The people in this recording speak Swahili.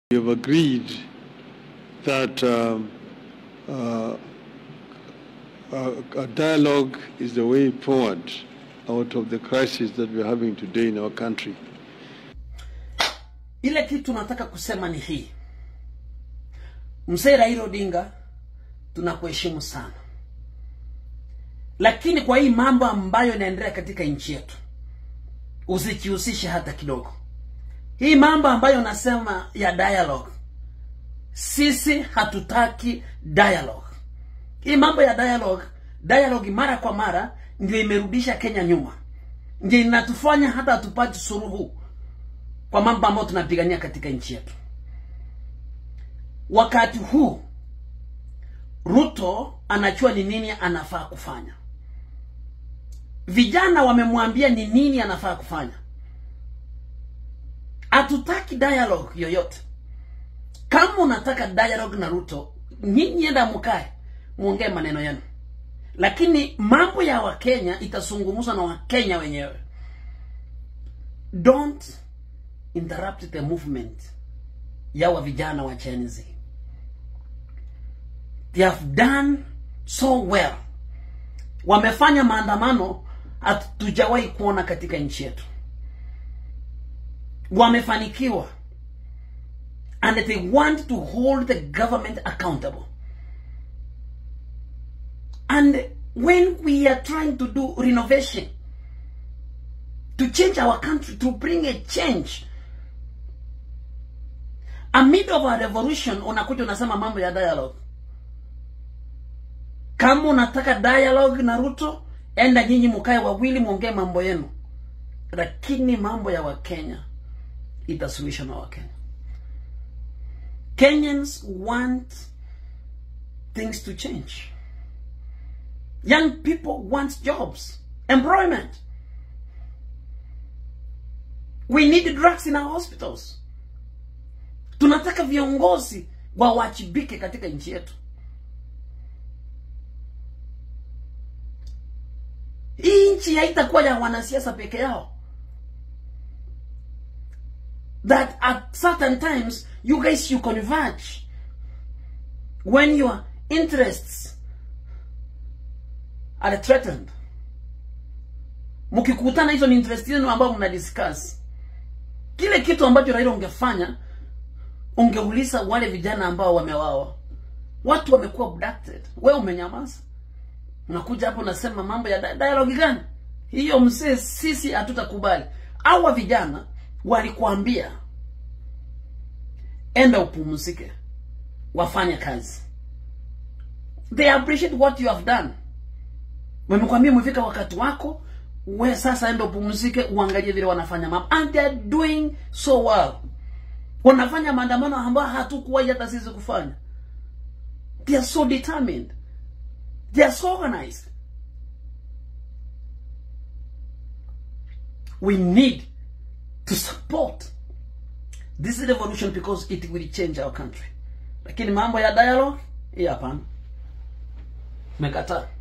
We have agreed that um, uh, a, a dialogue is the way forward out of the crisis that we're having today in our country. Ile kitu nataka kusema ni hii, mzee Raila Odinga, tunakuheshimu sana, lakini kwa hii mambo ambayo inaendelea katika nchi yetu usijihusishe hata kidogo. Hii mambo ambayo nasema ya dialogue, sisi hatutaki dialogue. Hii mambo ya dialogue, dialogue mara kwa mara ndio imerudisha Kenya nyuma, ndio inatufanya hata hatupati suluhu kwa mambo ambayo tunapigania katika nchi yetu. Wakati huu Ruto anajua ni nini anafaa kufanya. Vijana wamemwambia ni nini anafaa kufanya. Hatutaki dialogue yoyote. Kama unataka dialogue na Ruto, nyinyi enda mkae muongee maneno yenu, lakini mambo ya Wakenya itazungumzwa na Wakenya wenyewe. Don't interrupt the movement ya wa vijana wa Gen Z. They have done so well. Wamefanya maandamano hatujawahi kuona katika nchi yetu. Wamefanikiwa and they want to hold the government accountable. And when we are trying to do renovation to change our country, to bring a change amid of a revolution, unakuja unasema mambo ya dialogue. Kama unataka dialogue na Ruto, enda nyinyi mkae wawili muongee mambo yenu, lakini mambo ya Wakenya itasuluhishwa na Wakenya. Kenyans want things to change. Young people want jobs, employment. We need drugs in our hospitals. Tunataka viongozi wawajibike katika nchi yetu. Hii nchi haitakuwa ya wanasiasa peke yao. That at certain times you guys you converge when your interests are threatened. Mkikutana hizo ni interest zenu ambao mna discuss. Kile kitu ambacho Raila ungefanya ungeuliza wale vijana ambao wamewawa. Watu wamekuwa abducted. Wewe umenyamaza. Unakuja hapo unasema mambo ya di- dialogue gani? Hiyo mzee, sisi hatutakubali. Hawa vijana walikuambia enda upumzike, wafanye kazi. They appreciate what you have done. Wamekwambia umefika wakati wako, we sasa enda upumzike, uangalie vile wanafanya mambo, and they are doing so well. Wanafanya maandamano ambayo hatukuwahi hata sisi kufanya. They are so determined. They are so organized. We need to support this revolution because it will change our country. Lakini mambo ya dialogue, hii hapana. Mekataa.